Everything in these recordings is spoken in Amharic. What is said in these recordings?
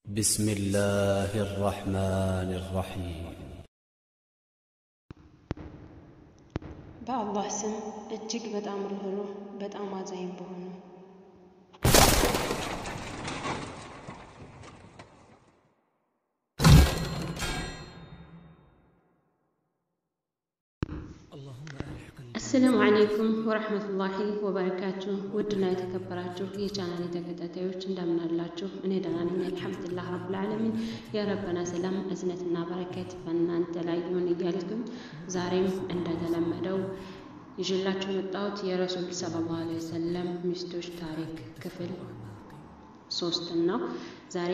بسم الله الرحمن الرحيم በአላህ ስም እጅግ በጣም ርኅሩህ በጣም አዛኝ በሆነው አሰላሙ አለይኩም ወረሕመቱላሂ ወበረካቱ። ውድና የተከበራችሁ የቻናል ተከታታዮች እንደምን አላችሁ? እኔ ደህና ነኝ አልሐምዱሊላህ ረብል ዓለሚን። የረበና ሰላም እዝነትና በረከት በእናንተ ላይ ይሁን እያልኩኝ ዛሬም እንደተለመደው ይዤላችሁ የመጣሁት የረሱል ሰለላሁ ዐለይሂ ወሰለም ሚስቶች ታሪክ ክፍል ሶስትን ነው። ዛሬ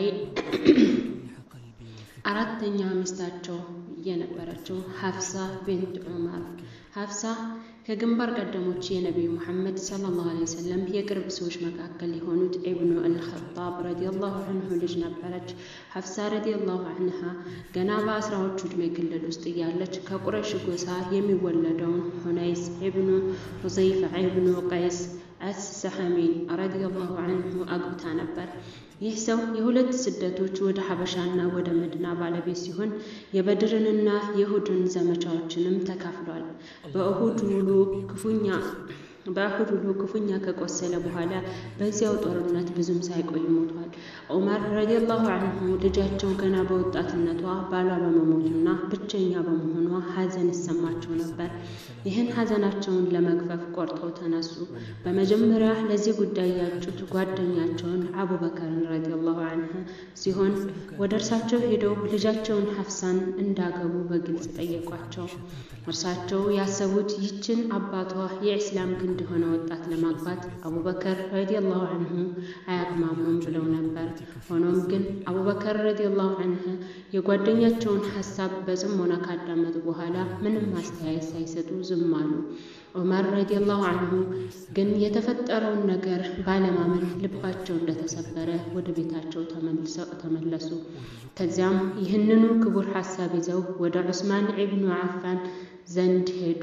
አራተኛ ሚስታቸው የነበረችው ሀፍሳ ቢንት ዑመር ሀፍሳ ከግንባር ቀደሞች የነቢዩ ሙሐመድ ሰለላሁ ዐለይሂ ወሰለም የቅርብ ሰዎች መካከል የሆኑት ኢብኑ አልኸጣብ ረዲየላሁ አንሁ ልጅ ነበረች። ሀፍሳ ረዲየላሁ አንሃ ገና በአስራዎቹ ዕድሜ ክልል ውስጥ እያለች ከቁረሽ ጎሳ የሚወለደውን ሁነይስ ኢብኑ ሁዘይፋ ኢብኑ ቀይስ አስሰሐሚን ረዲየላሁ አንሁ አግብታ ነበር። ይህ ሰው የሁለት ስደቶች ወደ ሀበሻና ወደ መድና ባለቤት ሲሆን የበድርንና የእሁድን ዘመቻዎችንም ተካፍሏል። በእሁድ ውሎ ክፉኛ በእሁድ ውሎ ክፉኛ ከቆሰለ በኋላ በዚያው ጦርነት ብዙም ሳይቆይ ሞቷል። ዑመር ረዲየላሁ አንሁ ልጃቸው ገና በወጣትነቷ ባሏ በመሞቱና ብቸኛ በመሆኗ ሐዘን ይሰማቸው ነበር። ይህን ሐዘናቸውን ለመግፈፍ ቆርጠው ተነሱ። በመጀመሪያ ለዚህ ጉዳይ ያጩት ጓደኛቸውን አቡበከርን ረዲየላሁ አንሁ ሲሆን ወደ እርሳቸው ሄደው ልጃቸውን ሐፍሳን እንዳገቡ በግልጽ ጠየቋቸው። እርሳቸው ያሰቡት ይችን አባቷ የኢስላም ግንድ የሆነ ወጣት ለማግባት አቡበከር ረዲየላሁ አንሁ አያግማሙም ብለው ነበር። ሆኖም ግን አቡበከር ረዲየላሁ አንሁ የጓደኛቸውን ሀሳብ በጽሞና ካዳመጡ በኋላ ምንም አስተያየት ሳይሰጡ ዝም አሉ። ዑመር ረዲየላሁ አንሁ ግን የተፈጠረውን ነገር ባለማመን ልባቸው እንደተሰበረ ወደ ቤታቸው ተመለሱ። ከዚያም ይህንኑ ክቡር ሀሳብ ይዘው ወደ ዑስማን ኢብኑ አፋን ዘንድ ሄዱ።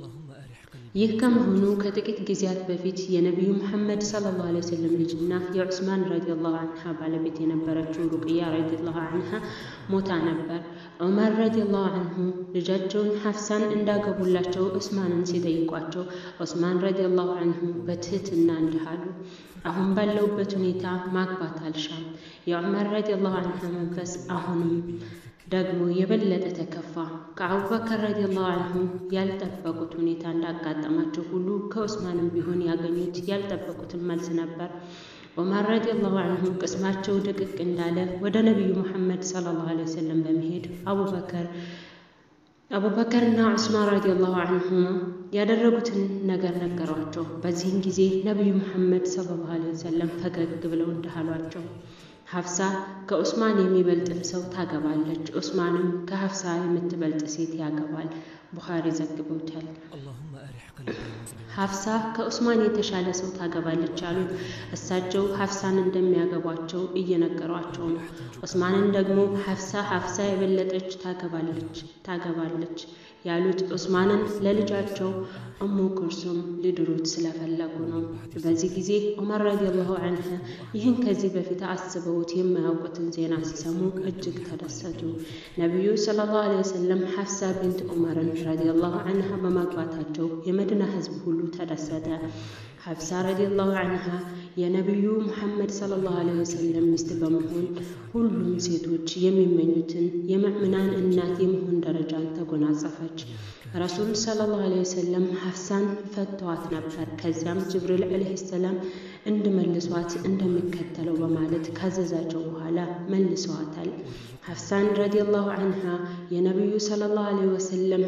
ይህ ከመሆኑ ከጥቂት ጊዜያት በፊት የነቢዩ ሙሐመድ ሰለላሁ ዐለይሂ ወሰለም ልጅና የዑስማን ረዲየላሁ አንሃ ባለቤት የነበረችው ሩቅያ ረዲየላሁ አንሃ ሞታ ነበር። ዑመር ረዲየላሁ አንሁ ልጃቸውን ሐፍሳን እንዳገቡላቸው ዑስማንን ሲጠይቋቸው ዑስማን ረዲየላሁ አንሁ በትህትና እንዲህ አሉ። አሁን ባለውበት ሁኔታ ማግባት አልሻም። የዑመር ረዲየላሁ አንሃ መንፈስ አሁንም ደግሞ የበለጠ ተከፋ። ከአቡበከር ረዲየላሁ አንሁ ያልጠበቁት ሁኔታ እንዳጋጠማቸው ሁሉ ከዑስማንም ቢሆን ያገኙት ያልጠበቁትን መልስ ነበር። ዑመር ረዲየላሁ አንሁ ቅስማቸው ድቅቅ እንዳለ ወደ ነቢዩ ሙሐመድ ሰለላሁ ዐለይሂ ወሰለም በመሄድ አቡበከር አቡበከርና ዑስማን ረዲየላሁ አንሁማ ያደረጉትን ነገር ነገሯቸው። በዚህም ጊዜ ነቢዩ ሙሐመድ ሰለላሁ ዐለይሂ ወሰለም ፈገግ ብለው እንዲህ አሏቸው። ሀፍሳ ከዑስማን የሚበልጥን ሰው ታገባለች፣ ዑስማንም ከሀፍሳ የምትበልጥ ሴት ያገባል። ቡኻሪ ዘግበውታል። ሀፍሳ ከዑስማን የተሻለ ሰው ታገባለች አሉት። እሳቸው ሀፍሳን እንደሚያገቧቸው እየነገሯቸው ነው። ዑስማንን ደግሞ ሀፍሳ ሀፍሳ የበለጠች ታገባለች ታገባለች ያሉት ዑስማንን ለልጃቸው እሙ ኩልሱም ሊድሩት ስለፈለጉ ነው። በዚህ ጊዜ ዑመር ረዲየላሁ አንሁ ይህን ከዚህ በፊት አስበውት የማያውቁትን ዜና ሲሰሙ እጅግ ተደሰቱ። ነቢዩ ሰለላሁ ዐለይሂ ወሰለም ሐፍሳ ቢንት ዑመርን ረዲየላሁ አንሃ በማግባታቸው የመዲና ሕዝብ ሁሉ ተደሰተ። ሐፍሳ ረዲየላሁ አንሃ የነቢዩ ሙሐመድ ሰለላሁ ዐለይሂ ወሰለም ሚስት በመሆን ሁሉም ሴቶች የሚመኙትን የምዕምናን እናት የመሆን ደረጃን ተጎናጸፈች። ረሱል ሰለላሁ ዐለይሂ ወሰለም ሐፍሳን ፈተዋት ነበር። ከዚያም ጅብሪል ዐለይሂ ሰላም እንድመልሷት እንደሚከተለው በማለት ካዘዛቸው በኋላ መልሰዋታል። ሐፍሳን ረዲየላሁ አንሃ የነቢዩ ሰለላሁ ዐለይሂ ወሰለም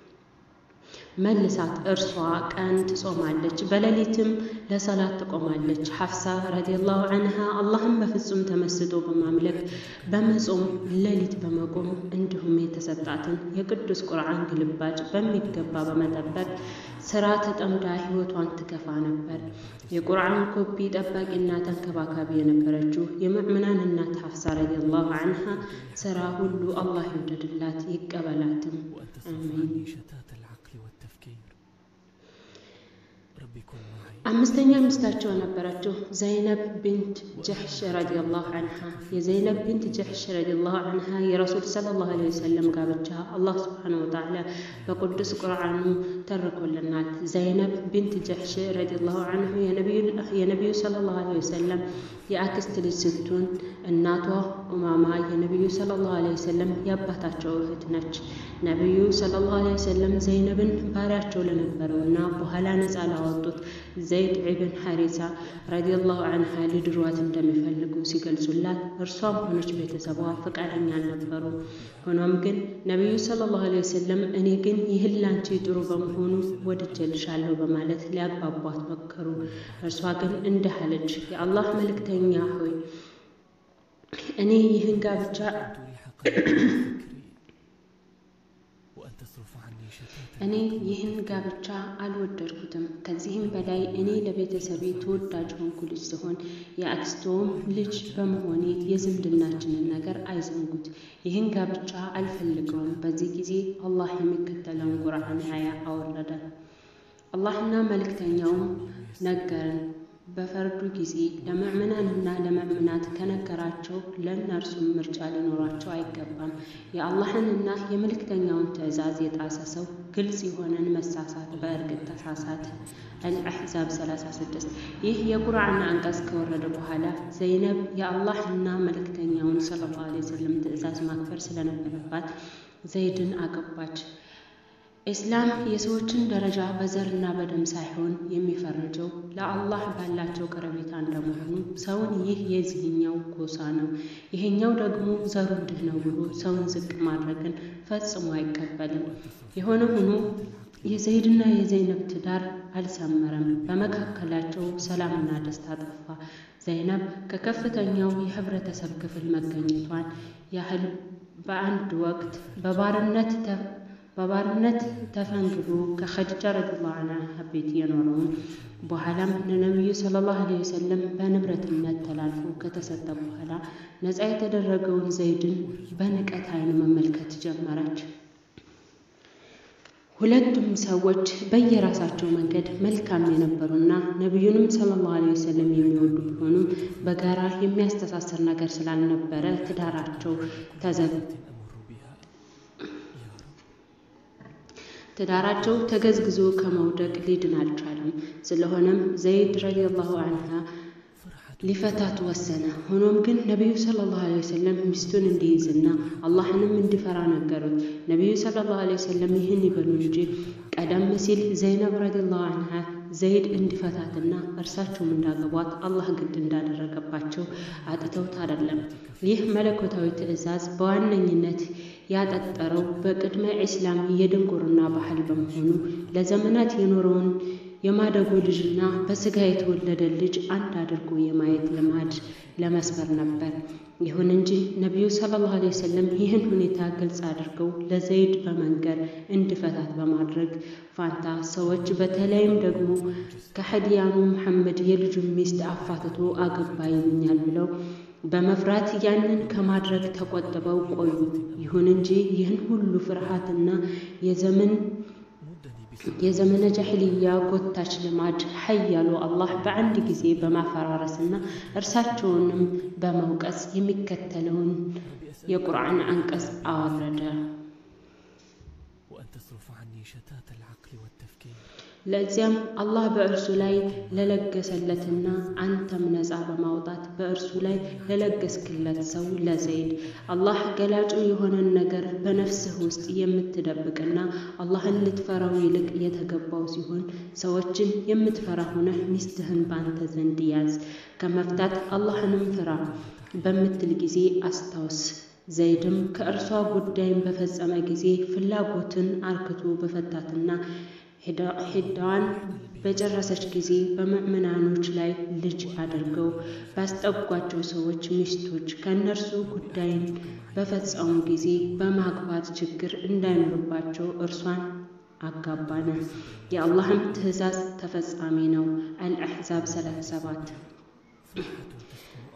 መልሳት እርሷ ቀን ትጾማለች፣ በሌሊትም ለሰላት ትቆማለች። ሐፍሳ ረዲየላሁ አንሃ አላህን በፍጹም ተመስጦ በማምለክ በመጾም ሌሊት በመቆም እንዲሁም የተሰጣትን የቅዱስ ቁርአን ግልባጭ በሚገባ በመጠበቅ ስራ ተጠምዳ ህይወቷን ትገፋ ነበር። የቁርአን ኮፒ ጠባቂና ተንከባካቢ የነበረችው የምዕምናን እናት ሐፍሳ ረዲየላሁ አንሃ ስራ ሁሉ አላህ ይውደድላት ይቀበላትም። አሚን። بكن معي አምስተኛ ሚስታቸው ነበረችው ዘይነብ ቢንት ጀሕሽ ረዲየላሁ አንሃ። የዘይነብ ቢንት ጀሕሽ ረዲየላሁ አንሃ የረሱል ሰለላሁ ዐለይሂ ወሰለም ጋብቻ አላህ ሱብሓነሁ ወተዓላ በቅዱስ ቁርአኑ ተርኮልናል። ዘይነብ ቢንት ጀሕሽ ረዲየላሁ አንሁ የነቢዩ ሰለላሁ ዐለይሂ ወሰለም የአክስት ልጅ ስትሆን እናቷ ኡማማ የነቢዩ ሰለላሁ ዐለይሂ ወሰለም የአባታቸው እህት ነች። ነቢዩ ሰለላሁ ዐለይሂ ወሰለም ዘይነብን ባሪያቸው ለነበረውና በኋላ ነፃ ላወጡት ዘይድ ኢብን ሐሪሳ ረዲየላሁ አንሃ ሊድሯት እንደሚፈልጉ ሲገልጹላት እርሷም ሆነች ቤተሰቧ ፈቃደኛ አልነበሩ። ሆኖም ግን ነቢዩ ሰለላሁ ዐለይሂ ወሰለም እኔ ግን ይህን ላንቺ ጥሩ በመሆኑ ወድጄልሻለሁ በማለት ሊያግባቧት መከሩ። እርሷ ግን እንዲህ አለች፣ የአላህ መልእክተኛ ሆይ እኔ ይህን ጋብቻ تريح قلبي فكري وأن تصرف عني شتات እኔ ይህን ጋብቻ አልወደድኩትም። ከዚህም በላይ እኔ ለቤተሰቤ ተወዳጅ ሆንኩ ልጅ ሲሆን የአክስቶም ልጅ በመሆኔ የዝምድናችንን ነገር አይዘንጉት። ይህን ጋብቻ አልፈልገውም። በዚህ ጊዜ አላህ የሚከተለውን ቁርአን አያ አወረደ። አላህና መልእክተኛውም ነገረን በፈርዱ ጊዜ ለምዕምናንና ለምዕምናት ከነገራቸው ለእነርሱም ምርጫ ሊኖራቸው አይገባም። የአላህንና የመልእክተኛውን ትእዛዝ የጣሰ ሰው ግልጽ የሆነን መሳሳት በእርግጥ ተሳሳተ። አልአሕዛብ 36 ይህ የቁርአን አንቀጽ ከወረደ በኋላ ዘይነብ የአላህና መልእክተኛውን ሰለላሁ ዐለይሂ ወሰለም ትእዛዝ ማክበር ስለነበረባት ዘይድን አገባች። ኢስላም የሰዎችን ደረጃ በዘርና በደም ሳይሆን የሚፈርጀው ለአላህ ባላቸው ቀረቤታ እንደመሆኑ ሰውን ይህ የዚህኛው ጎሳ ነው፣ ይሄኛው ደግሞ ዘሩ እንዲህ ነው ብሎ ሰውን ዝቅ ማድረግን ፈጽሞ አይቀበልም። የሆነ ሆኖ የዘይድና የዘይነብ ትዳር አልሰመረም። በመካከላቸው ሰላምና ደስታ ጠፋ። ዘይነብ ከከፍተኛው የህብረተሰብ ክፍል መገኘቷን ያህል በአንድ ወቅት በባርነት በባርነት ተፈንግሎ ከኸዲጃ ረዲየላሁ ዐንሃ ቤት የኖረውን በኋላም ለነቢዩ ሰለላሁ ዐለይሂ ወሰለም በንብረትነት ተላልፎ ከተሰጠ በኋላ ነፃ የተደረገውን ዘይድን በንቀት ዓይን መመልከት ጀመረች። ሁለቱም ሰዎች በየራሳቸው መንገድ መልካም የነበሩና ነቢዩንም ሰለላሁ ዐለይሂ ወሰለም የሚወዱ ቢሆኑም በጋራ የሚያስተሳስር ነገር ስላልነበረ ትዳራቸው ተዘግ أمر بها يا رب ትዳራቸው ተገዝግዞ ከመውደቅ ሊድን አልቻለም። ስለሆነም ዘይድ ረዲየላሁ ዐንሃ فرحة ሊፈታት ወሰነ። ሆኖም ግን ነቢዩ ሰለላሁ ዐለይሂ ወሰለም ሚስቱን እንዲይዝና አላህንም እንዲፈራ ነገሩት። ነቢዩ ሰለላሁ ዐለይሂ ወሰለም ይህን ይበሉ እንጂ ቀደም ሲል ዘይነብ ረዲየላሁ ዐንሃ ዘይድ እንዲፈታትና እርሳቸውም እንዳገቧት አላህ ግድ እንዳደረገባቸው አጥተውት አይደለም። ይህ መለኮታዊ ትዕዛዝ በዋነኝነት ያጠጠረው በቅድመ ኢስላም የድንቁርና ባህል በመሆኑ ለዘመናት የኖረውን የማደጎ ልጅና በስጋ የተወለደ ልጅ አንድ አድርጎ የማየት ልማድ ለመስበር ነበር። ይሁን እንጂ ነቢዩ ሰለላሁ ዐለይሂ ወሰለም ይህን ሁኔታ ግልጽ አድርገው ለዘይድ በመንገር እንዲፈታት በማድረግ ፋንታ ሰዎች በተለይም ደግሞ ከሀዲያኑ መሐመድ የልጁን ሚስት አፋትቶ አገባ ይሉኛል ብለው በመፍራት ያንን ከማድረግ ተቆጥበው ቆዩ። ይሁን እንጂ ይህን ሁሉ ፍርሃትና የዘመን مدني بسبب የዘመነ ጃሂልያ ጎታች ልማድ ሀያሉ አላህ በአንድ ጊዜ በማፈራረስና እርሳቸውንም በመውቀስ የሚከተለውን የቁርአን አንቀጽ አወረደ። وأن تصرف عني شتات العقل والتفكير ለዚያም አላህ በእርሱ ላይ ለለገሰለትና አንተም ነፃ በማውጣት በእርሱ ላይ ለለገስክለት ሰው ለዘይድ አላህ ገላጩ የሆነን ነገር በነፍስህ ውስጥ የምትደብቅና አላህን ልትፈራው ይልቅ የተገባው ሲሆን ሰዎችን የምትፈራ ሆነህ ሚስትህን በአንተ ዘንድ ያዝ፣ ከመፍታት አላህንም ፍራ በምትል ጊዜ አስታውስ። ዘይድም ከእርሷ ጉዳይን በፈጸመ ጊዜ ፍላጎትን አርክቶ በፈታትና ሂዳዋን በጨረሰች ጊዜ በምዕመናኖች ላይ ልጅ አድርገው ባስጠጓቸው ሰዎች ሚስቶች ከእነርሱ ጉዳይን በፈጸሙ ጊዜ በማግባት ችግር እንዳይኖርባቸው እርሷን አጋባነ። የአላህም ትእዛዝ ተፈጻሚ ነው። አልአሕዛብ 37 فرحة تسكن أعماقي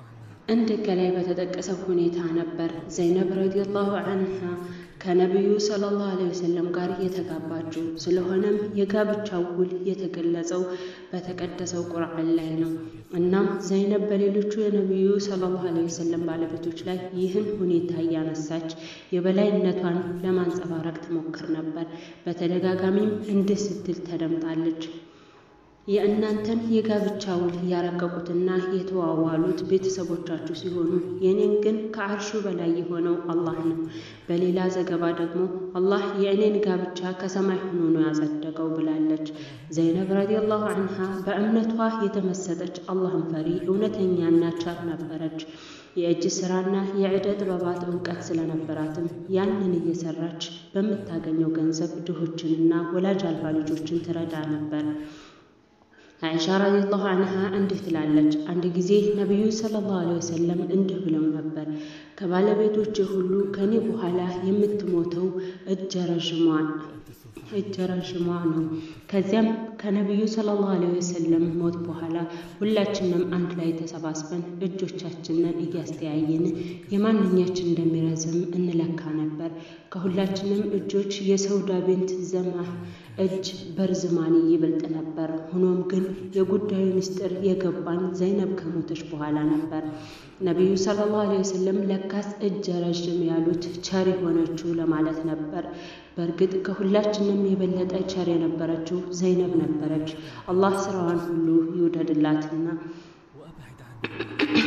እንደ ከላይ በተጠቀሰው ሁኔታ ነበር ዘይነብ ረዲየላሁ አንሃ ከነቢዩ ሰለላሁ ዐለይሂ ወሰለም ጋር የተጋባችው። ስለሆነም የጋብቻው ውል የተገለጸው በተቀደሰው ቁርአን ላይ ነው። እናም ዘይነብ በሌሎቹ የነቢዩ ሰለላሁ ዐለይሂ ወሰለም ባለቤቶች ላይ ይህን ሁኔታ እያነሳች የበላይነቷን ለማንጸባረቅ ትሞክር ነበር። በተደጋጋሚም እንዲህ ስትል ተደምጣለች። የእናንተን የጋብቻ ውል ያረቀቁትና የተዋዋሉት ቤተሰቦቻችሁ ሲሆኑ የእኔን ግን ከአርሹ በላይ የሆነው አላህ ነው። በሌላ ዘገባ ደግሞ አላህ የእኔን ጋብቻ ከሰማይ ሆኖ ነው ያጸደቀው ብላለች። ዘይነብ ረዲየላሁ አንሃ በእምነቷ የተመሰጠች አላህን ፈሪ እውነተኛና ቸር ነበረች። የእጅ ስራና የዕደ ጥበባት እውቀት ስለነበራትም ያንን እየሰራች በምታገኘው ገንዘብ ድሆችንና ወላጅ አልባ ልጆችን ትረዳ ነበር። አይሻ ረዲየላሁ አንሃ እንዲህ ትላለች። አንድ ጊዜ ነቢዩ ሰለላሁ ዐለይሂ ወሰለም እንዲህ ብለው ነበር፣ ከባለቤቶች ሁሉ ከኔ በኋላ የምትሞተው እጀ ረዥሟን እጀ ረዥሟ ነው። ከዚያም ከነቢዩ ሰለላሁ ዐለይሂ ወሰለም ሞት በኋላ ሁላችንም አንድ ላይ ተሰባስበን እጆቻችንን እያስተያየን የማንኛችን እንደሚረዝም እንለካ ነበር። ከሁላችንም እጆች የሰውዳ ቤንት ዘማህ እጅ በርዝማኒ ይበልጥ ነበር። ሆኖም ግን የጉዳዩ ምስጢር የገባን ዘይነብ ከሞተች በኋላ ነበር። ነቢዩ ሰለላሁ ዐለይሂ ወሰለም ለካስ እጀ ረዥም ያሉት ቸር የሆነችው ለማለት ነበር። በእርግጥ ከሁላችንም የበለጠ ቸር የነበረችው ዘይነብ ነበረች። አላህ ስራዋን ሁሉ ይውደድላትና وأبعد عني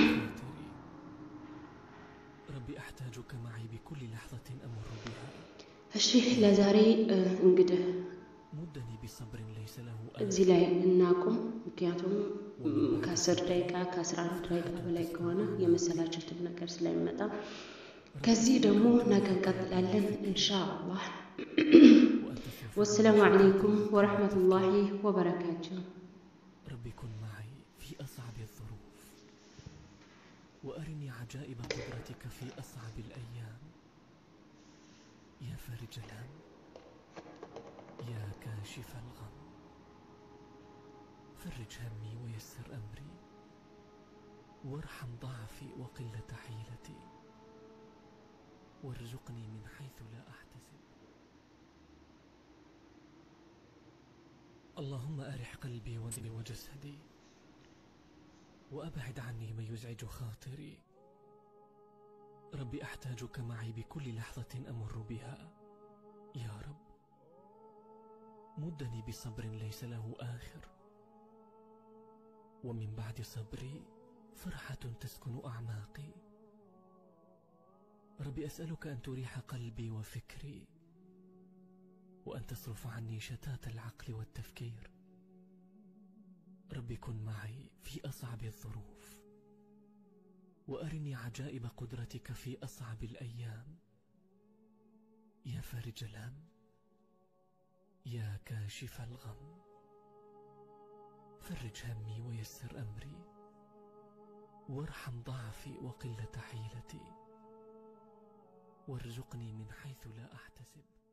ربي أحتاجك معي بكل لحظة أمر بها እሺ ለዛሬ እንግዲህ مدني بصبر ليس له እዚህ ላይ እናቁም። ምክንያቱም ከአስር ደቂቃ ከአስራ አንድ ደቂቃ በላይ ከሆነ የመሰላችሁትን ነገር ስለሚመጣ ከዚህ ደግሞ ነገ እንቀጥላለን ኢንሻአላህ። وأنت سوف ወሰላሙ አለይኩም ወረሕመቱላሂ ወበረካቱሁ። ربي كن معي في أصعب الظروف وأرني عجائب قدرتك في أصعب الأيام يا فارج الهم يا كاشف الغم فرج همي ويسر أمري وارحم ضعفي وقلة حيلتي وارزقني من حيث لا أحتسب اللهم أرح قلبي ودمي وجسدي وأبعد عني ما يزعج خاطري ربي أحتاجك معي بكل لحظة أمر بها يا رب مدني بصبر ليس له آخر ومن بعد صبري فرحة تسكن أعماقي ربي أسألك أن تريح قلبي وفكري وأن تصرف عني شتات العقل والتفكير ربي كن معي في أصعب الظروف وأرني عجائب قدرتك في أصعب الأيام يا فارج الهم يا كاشف الغم فرج همي ويسر أمري وارحم ضعفي وقلة حيلتي وارزقني من حيث لا أحتسب